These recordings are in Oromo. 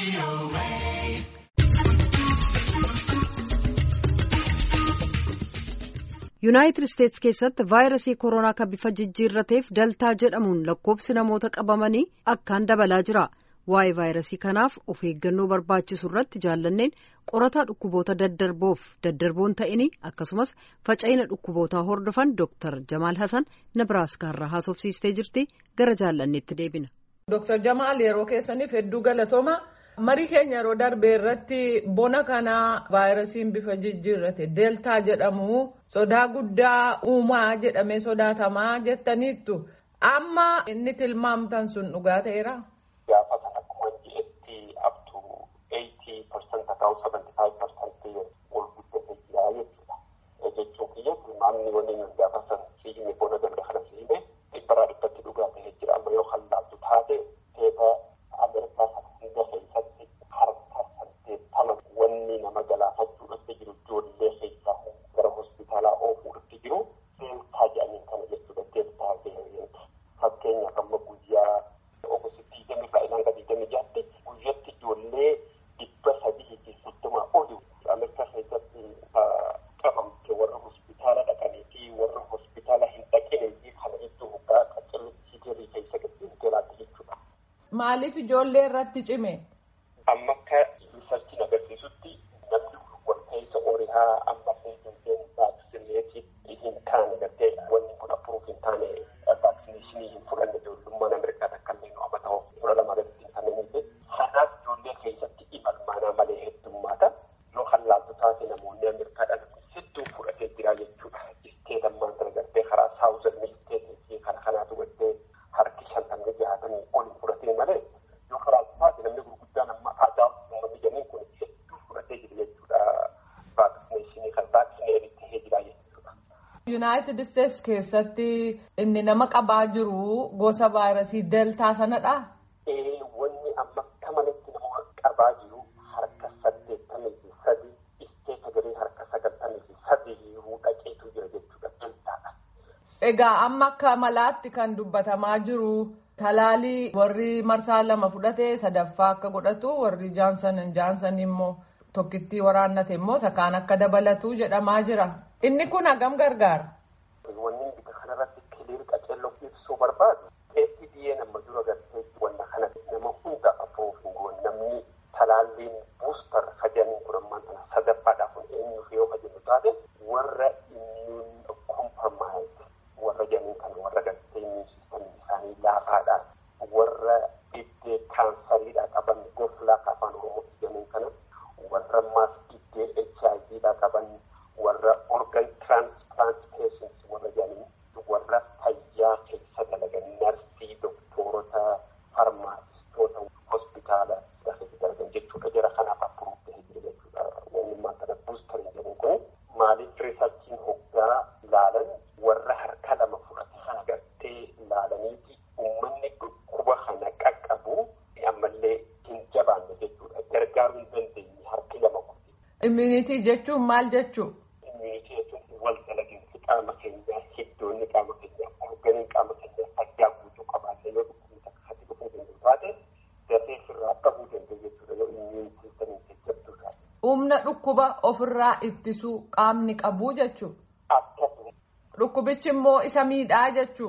yuunaayitid isteetsi keessatti vaayirasii koronaa kan bifa jijjiirrateef daltaa jedhamuun lakkoobsi namoota qabamanii akkaan dabalaa jira waa'ee vaayirasii kanaaf of eeggannoo barbaachisu irratti jaallanneen qorataa dhukkuboota daddarboof daddarboon ta'ini akkasumas faca'ina dhukkubootaa hordofan dooktar jamaal hasan nabiraaskaarraa haasofsiistee jirti gara jaallanneetti deebina. dooktar jamaal yeroo keessaniif hedduu galatooma. marii keenya yeroo darbe irratti bona kanaa vaayirasiin bifa jijjiirrate deeltaa jedhamu sodaa guddaa uumaa jedhamee sodaatamaa jettaniittu amma inni tilmaamtan sun dhugaa ta'eera. Gaafa sana akkuma jireetti abtu 80% ta'uu 75% ol guddatee jira jechuudha. Jechuun kiyya tilmaamni wanni nuti gaafa sana siihime bona darbe kana siihime dhibbarraa dhibbatti dhugaa ta'ee jira amma yoo hallaaltu taate teeta Ameerikaa sana hunda keessatti harka saddeettama wanni nama galaafachuu irratti jiru ijoollee keessaa gara hospitaalaa oofuu irratti jiru deeltaa jedhaniin kana jechuudha deeltaa veeriyant fakkeenyaaf amma guyyaa ogosti digdami baay'inaan gadi digdami jaatti guyyatti ijoollee dhibba sadii fi soddoma oli Ameerikaa keessatti qabamte warra hospitaala dhaqanii fi warra hospitaala hin dhaqinee fi kana iddoo hoggaa qaccallisiitii keessa gaddeemtee laatte jechuudha. Maaliif ijoollee irratti cime? Amma akka riisarchiin agarsiisutti namni walta'insa orihaa amma seetiin vaaksineetii hin taane gartee wanni kun appuruuf hin taane vaaksineeshinii hin fudhanne ijoollummaan Ameerikaa takka illee nu amma ta'u fudha lama gaditti hin kanneen kanaaf ijoollee keessatti imalmaanaa malee heddummaata yoo hallaaltu taate namoonni Ameerikaadhaan hedduu fudhatee jira jechuudha. Isteet ammaan sana gartee karaa saawuzan isteetii fi kana kanaatu gartee harki shantamni jaatamii ol fudhatee malee yoo karaa taate namni gurguddaan amma aadaa uummanni jedhanii kun hedduu fudhatee jira jechuudha. Vaaksineeshinii kan vaaksineerii tahee jira jechuudha. Yuunaayitid Isteetsi keessatti inni nama qabaa jiru gosa vaayirasii deeltaa sanadha. Ee wanni amma akka malatti nama qabaa jiru harka saddeettamii fi sadii isteeta garee harka sagaltamii fi sadii dhaqeetu jira jechuudha deeltaadha. Egaa amma akka malaatti kan dubbatamaa jiru talaalii warri marsaa lama fudhate sadaffaa akka godhatu warri jaansan jaansan immoo tokkittii waraannate immoo sakaan akka dabalatu jedhamaa jira. Inni kun hagam gargaara. Wanni bita kanarratti kiliir qaceelloo ibsuu barbaadu FDA nama dura gartee wanna kana nama hunda afoof hin goone namni talaalliin buustar hajaniin kun ammaan kana sadaffaadhaaf kun eenyuuf yoo hajannu taate warra immune compromised warra janiin kana warra gartee immune system isaanii laafaadha warra dhibee kaansariidha qaban goflaa afaan oromootti janiin kana warra maas dhibee HIV dha qaban warra organ transplant patients warra janiin warra fayyaa keessa dalagan narsii doktorota farmaasistoota hospitaala keessa dalagan jechuudha jara kanaaf appuruuf ta'ee jira jechuudha wanni maan kana buustarii jedhamu kun maaliif riisarchiin hoggaa laalan warra harka lama fudhate kana gartee laalaniiti uummanni dhukkuba kana qaqqabu ammallee hin jabaanne jechuudha gargaaruu hin dandeenye harki lama kun. Immunitii jechuun maal jechuu? Immunitii jechuun wal dalaginsi qaama keenyaa hiddoonni qaama keenyaa organiin qaama keenyaa fayyaa guutuu qabaatee yoo dhukkubni takka hati dhufuu danda'u taate dafee ofirraa qabuu danda'u jechuudha yoo immuun siistamiin jajjabduu taate. Humna dhukkuba ofirraa ittisuu qaamni qabuu jechuu? Akkasuma. Dhukkubichi immoo isa miidhaa jechuu?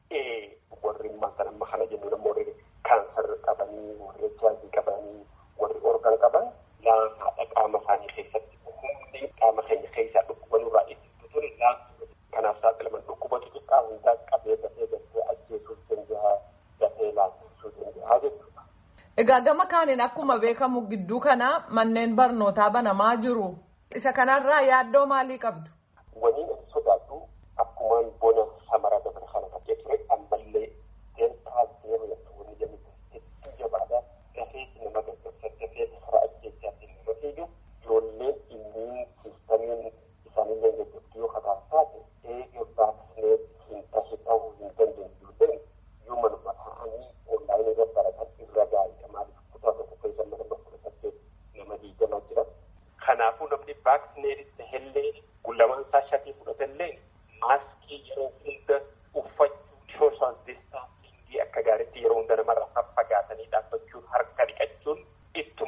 Ee warri maanta amma kana jennu nama warri kaansar qabanii warri HIV qabanii warri organ qaban laafaadha qaama isaanii keessatti humni qaama keenya keessaa dhukkuba nurraa ittisu ture laafuu kanaaf saaxilaman dhukkuba xixiqqaa hundaa qabee dafee dafee ajjeesuus danda'a dafee laaffisuu danda'a jechuudha. Egaa gama kaaniin akkuma beekamu gidduu kana manneen barnootaa banamaa jiru. Isa kanarraa yaaddoo maalii qabdu? Waniin ani sodaadhu akkumaan bona samaraa dabre kana takkee ture ammallee deeltaa zeero jettu wanni jedhamu hedduu jabaadha dafeeti nama gaggabsa dafeeti karaa ajjeechaatti nama fiigu ijoolleen immuun siistamiin isaanillee gaggabdu yoo kataas taate eega vaaksineet hin tahe ta'uu hin dandeenyu ijoolleen yoo manuma ta'anii onlaayinii irra baratan irra gaariidha maaliif kutaa tokko keessa mana bakka saddeet nama diigamaa jira. Kanaafuu namni vaaksineetis tahellee gulamaan isaa shatii fudhatellee maaskii yeroo hunda uffachuu sooshaal distaansiingii akka gaariitti yeroo hunda namarraa faffagaatanii dhaabbachuun harka dhiqachuun ittuma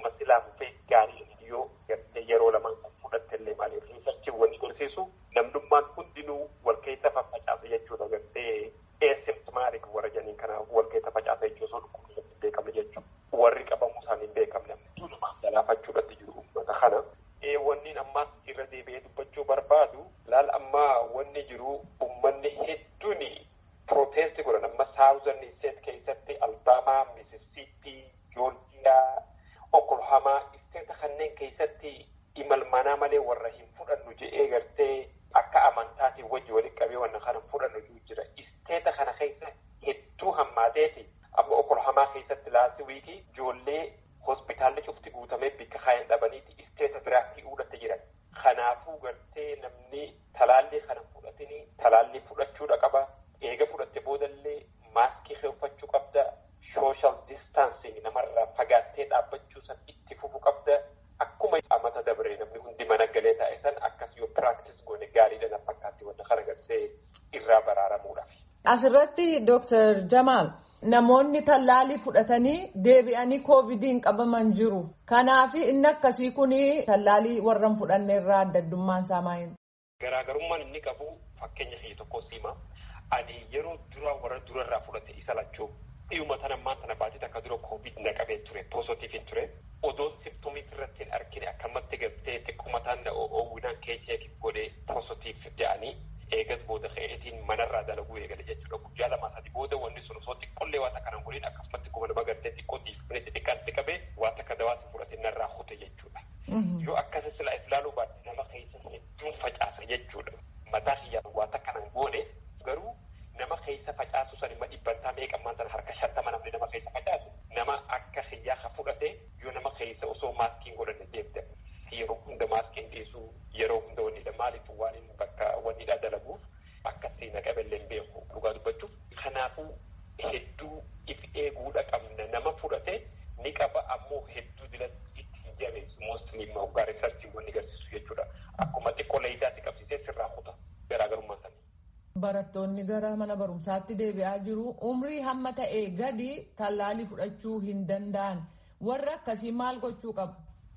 kanneen keessatti imalmanaa malee warra hin fudhannu je'ee gartee akka amantaatiin wajji walitti qabee wanna kana fudhannu jira. Isteeta kana keessa hedduu hammaateeti amma okolhamaa keessatti laasii wiikii ijoollee hospitaalli cufti guutamee bikka kaayan dhabaniiti isteeta biraatti uudhatte jiran. Kanaafuu gartee namni talaallii kana fudhatini talaallii fudhachuudha qaba. Eega fudhatte boodallee maaskii uffachuu qabda. Social distancing namarraa fagaattee dhaabbachuu san itti fufu qabda. Akkuma amata dabree namni hundi mana galee taa'e san akkas yoo piraaktis goone gaariidha na fakkaatti wanta kana gartee irraa baraaramuudhaaf. Asirratti Dooktar Jamaal namoonni tallaalii fudhatanii deebi'anii koovidiin qabaman jiru. Kanaaf inni akkasii kun tallaalii warra hin fudhanne irraa adda addummaan isaa maayini. Garaagarummaan inni qabu fakkeenya kiyya tokko sima. Ani yeroo dura warra durarraa fudhate isa lachuu dhiyuma tan ammaan tana baatee akka dura koovid na qabee ture poositiif hin ture. Odoon simptomii irratti hin argine akkamatti gartee xiqquma taan oowwinaan keecheef godhee poositiif jedhanii eegas booda ka'eetiin manarraa dalaguu eegale jechuudha. Guyyaa lamaa sadi booda wanni sun osoo xiqqollee waan akka godhin akkasumatti kuma nama gartee xiqqoo diifnetti xiqqaatti qabee waan akka dawaatti fudhatee narraa hute jechuudha. Yoo akkasii sila ilaaluu baatte nama keessa hedduun facaasa jechuudha. Mataa kiyyaan waan akka nan goone garuu nama keessa facaasu san imma dhibbantaa meeqammaan sana harka shantama namni nama keessa facaasu nama akka kiyyaa ka fudhate yoo nama keessa osoo maaskiin godhanne deemte yeroo hunda maaskiin dhiisu yeroo hunda wannidha maaliif waan inni bakka wannidha dalaguuf akkasii na qabellee beeku dhugaa dubbachuuf kanaafuu hedduu if eeguudha qabna nama fudhate ni qaba ammoo hedduu dilatti itti hin jabeessu moostilii immoo hoggaa riisarchii wanni agarsiisu jechuudha akkuma xiqqoo leeyitaatti qabsiisee sirraa kuta garaagarummaa sanii. Barattoonni gara mana barumsaatti deebi'aa jiru. Umrii hamma ta'e gadi tallaalii fudhachuu hin danda'an. Warri akkasii maal gochuu qabu?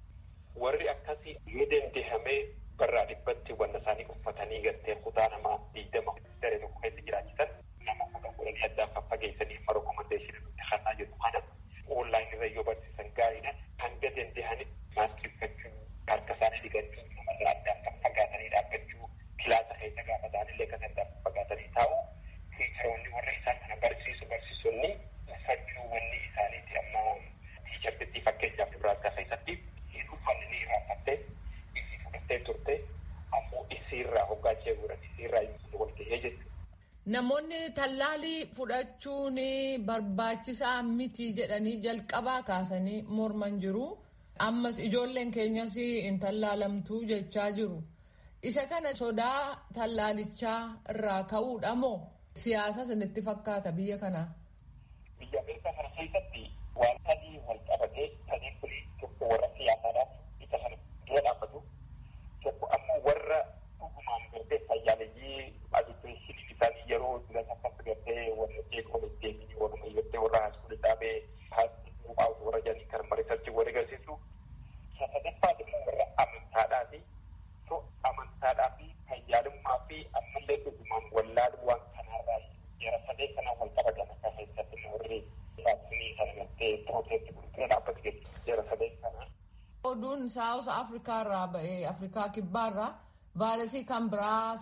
Warri akkasii yoo dandeehamee barraa dhibbatti wanna isaanii uffatanii gartee kutaa namaa digdama daree tokko keessa jiraachisan nama kudha godhanii addaan faffageessanii amma rekomandeeshinii nutti kannaa jiru kana onlaayinii irra yoo barsiisan gaariidha. Hanga danda'anitti maaskii uffachuu, harka isaanii dhiqachuu, namarraa addaan kan fagaatanii dhaabbachuu, kilaasa keessa gaafa ta'anillee kan addaan fagaatanii taa'u. Tiicharoonni warra isaan kana barsiisu barsiisonni uffachuu wanni isaaniiti amma tiichartitti fakkeenyaaf Nebraaskaa keessatti hin uffanni ni irraanfattee isii fudhattee turte ammoo isiirraa hoggaa ishee godhan isiirraa wal gahee jechuudha. Namoonni tallaalii fudhachuun barbaachisaa miti jedhanii jalqabaa kaasanii morman jiru. Ammas ijoolleen keenyas hin tallaalamtu jechaa jiru. Isa kana sodaa tallaalichaa irraa ka'uudha moo siyaasa sinitti fakkaata biyya kanaa? Biyya Ameerikaa kana keessatti waan sadii wal qabatee sadiin kun tokko warra siyaasaadhaaf isa kana dura dhaabbatu tokko ammoo warra dhugumaan gartee fayyaaleeyyii edukeeshinii isaanii yeroo duras akkas gartee warra jeeqoon deemanii warra gartee warra haaskuulii dhaabee haaskuulii baa'u warra jedhanii kan mariisarchi warri agarsiisu sadaffaat immoo warra amantaadhaati so amantaadhaa fi fayyaalummaa fi ammallee dhugumaan wallaaluu waan kanarraa jara sadee kana wal qabatan akka keessatti warri vaaksiinii sana gartee pirooteestii gurgura dhaabbatu jechuudha jara sadee kana. Oduun saawus Afrikaa irraa ba'ee Afrikaa kibbaa irraa vaayirasii kan biraa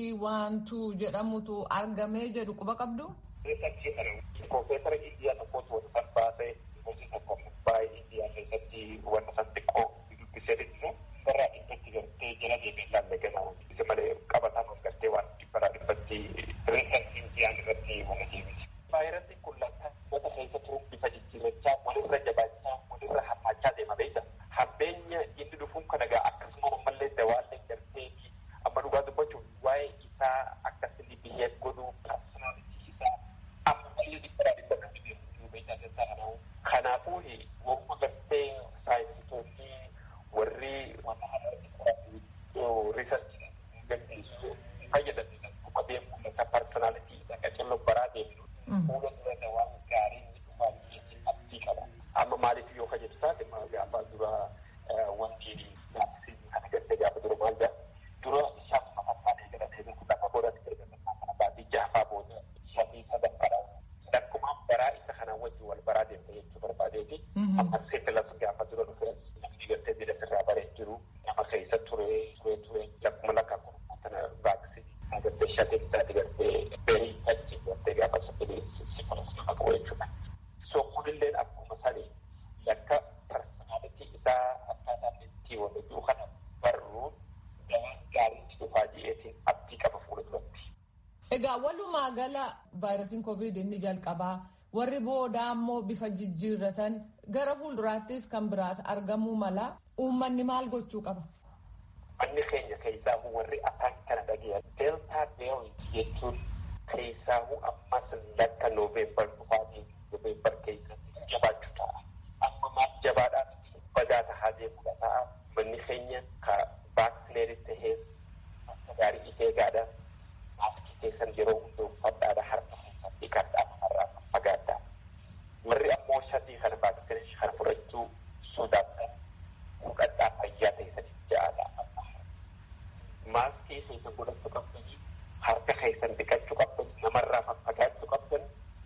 C12 jedhamutu argamee jedhu quba qabdu. Riisarchii kana Profeesara Indiyaa tokkotu wanta san baasee hojii tokko baay'ee Indiyaa keessatti wanta san xiqqoo dubbisee dhiisu barraa dhibbatti gartee jala deemee ilaalle ganaa isa malee qabataan of gartee waan dhibbaraa dhibbatti riisarchii Indiyaan irratti wanta deemiti. Vaayirasiin kun lakkaa wata keessa turuun bifa jijjiirrachaa walirra jabaachaa walirra hammaachaa deema beekta. Hammeenya inni dhufuun kana gaa akkasuma ammallee dawaallee gartee amma dhugaa dubbachuun waa'ee isaa akkasini biheef godhuu personality isaa ammallee dhibbaraa dhibba kan dhibeessu beektaa keessaa kanaa Egaa walumaa gala vaayirasiin koovid inni jalqabaa warri boodaa ammoo bifa jijjiirratan gara fuulduraattis kan biraas argamuu mala uummanni maal gochuu qaba? Manni keenya keessaa warri afaan kana dhageessan deeltaa beerii jechuun keessaa ammas lakka nooveembar dhufaatii nooveembar keessatti jabaachuu ta'a. Amma maal jabaadhaan badaa tahaa deemudha ta'a. Manni keenya ka vaaksineeris tahee akka gaarii ishee gaadha. Maaskii keessan yeroo hunda uffadhaadha harka keessan dhiqadhaa irraa fagaadhaa. Warri ammoo sadii kana vaaksineerii kana fudhachuu sodaatan fudhadhaa fayyaa keessaniif ja'aadha. Maaskii keessan godhachuu qabdanii harka keessan dhiqachuu qabdan namarraa faffagaachuu qabdan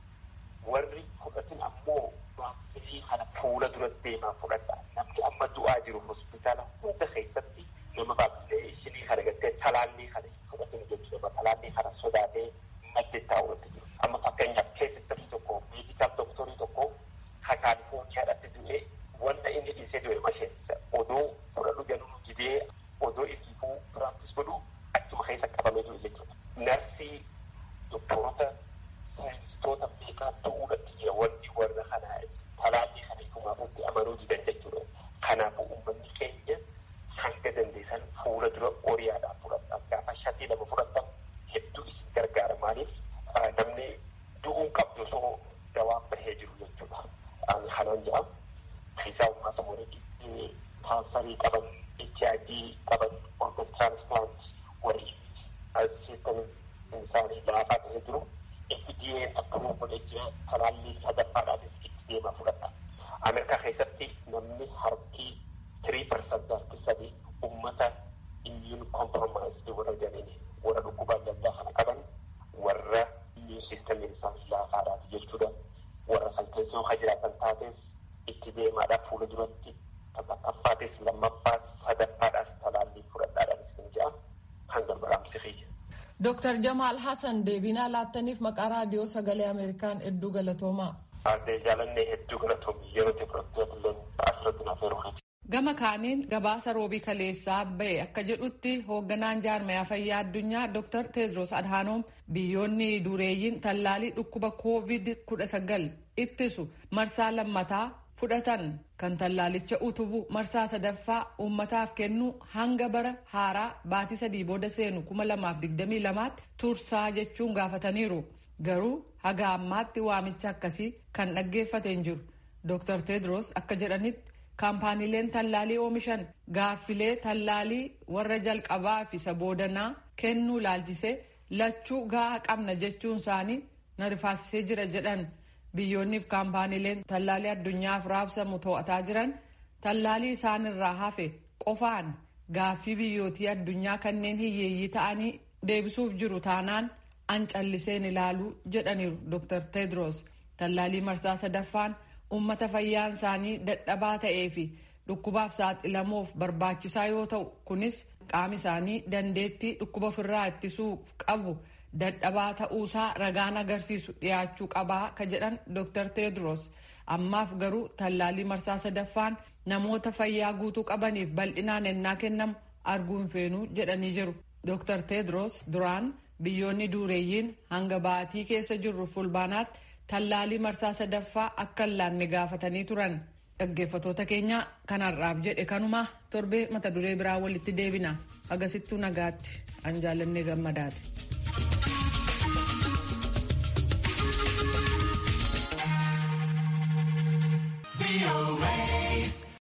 warri fudhatin ammoo vaaksineerii kana fuula dura deemaa fudhadha. Namni amma du'aa jiru hospitaala hunda keessatti nama vaaksineerii isinii kana gattee talaallii kana fudhatin jechuudha. Talaallii kana sodaatee madde taa'uutti jiru. Amma fakkeenyaaf keessatti tokko meedikaal doktorii tokko ka kaalifoorniyaadhaatti du'ee wanta inni dhiisee du'e masheensa odoo fudhadhu jedhu jidee odoo isiifuu piraaktis godhu achuma keessa qabamee jiru jechuudha. Narsii doktorota saayinsistoota beekaa ta'uudhaatti jira wanti warra kanaa talaallii kana ifumaafuutti amanuu didan jechuudha. Kanaafuu uummanni keenya hanga dandeessan fuula dura qoriyaadhaan fudhatan gaafa shatii lama fudhatan hedduu isin gargaara maaliif namni du'uun qabdu osoo dawaan bahee jiru jechuudha. Ani kanaan jedham keessaa uummata mootii kaansarii qaban HIV qaban organ transplant warri siistamii isaanii laafaa ta'ee jiru FDA'n approved godhee jira talaallii sadaffaadhaanis itti deemaa fudhata. Ameerikaa keessatti namni harki tirii parsantii harki sadii uummata immune compromised warra jedhanii warra dhukkuba adda addaa kana qaban warra immune systemiin isaanii laafaadhaati jechuudha. Warra san keessa yoo jiraatan taates itti deemaadhaaf fuula duratti tokkoffaatis lammaffaas sadaffaadhaas talaallii fudhadhaadhaan isin jedha kan gargaraamsi xiyya. Dooktar Jamaal Hassan deebinaa laattaniif maqaa raadiyoo sagalee Ameerikaan hedduu galatoomaa. Aadde jaalannee hedduu galatoomii yeroo teekinooloojii illee asirratti naaf eeruu Gama kaaniin gabaasa roobii kaleessaa bahe akka jedhutti hoogganaan jaarmayaa fayyaa addunyaa Dr. Tedros Adhanom biyyoonni dureeyyiin tallaalii dhukkuba koovid kudha sagal ittisu marsaa lammataa fudhatan kan tallaalicha utubu marsaa sadaffaa uummataaf kennu hanga bara haaraa baatii sadii booda seenu kuma lamaaf digdamii lamaatti tursaa jechuun gaafataniiru. Garuu haga ammaatti waamicha akkasii kan dhaggeeffate hin jiru. Dr. Tedros akka jedhanitti kaampaaniileen tallaalii oomishan gaaffilee tallaalii warra jalqabaa fi isa boodanaa kennuu laalchisee lachuu gahaa qabna jechuun isaanii na rifaasisee jira jedhan biyyoonniif kaampaaniileen tallaalii addunyaaf raabsamu to'ataa jiran tallaalii isaanirraa hafe qofaan gaaffii biyyootii addunyaa kanneen hiyyeeyyii ta'anii deebisuuf jiru taanaan an calliseen ilaaluu jedhaniiru Dr. Tedros tallaalii marsaa sadaffaan uummata fayyaan isaanii dadhabaa ta'ee fi dhukkubaaf saaxilamuuf barbaachisaa yoo ta'u kunis qaami isaanii dandeettii dhukkuba ofirraa ittisuuf qabu dadhabaa ta'uusaa ragaan agarsiisu dhiyaachuu qabaa ka jedhan Dr. Tedros ammaaf garuu tallaalii marsaa sadaffaan namoota fayyaa guutuu qabaniif bal'inaan ennaa kennamu arguu hin feenuu jedhanii jiru. Dr. Tedros duraan biyyoonni dureeyyiin hanga baatii keessa jirru fulbaanaatti tallaalii marsaa sadaffaa akka hin laanne gaafatanii turan dhaggeeffatoota keenya kanarraaf jedhe kanuma torbee mata duree biraa walitti deebina agasittuu nagaatti an jaallannee gammadaati.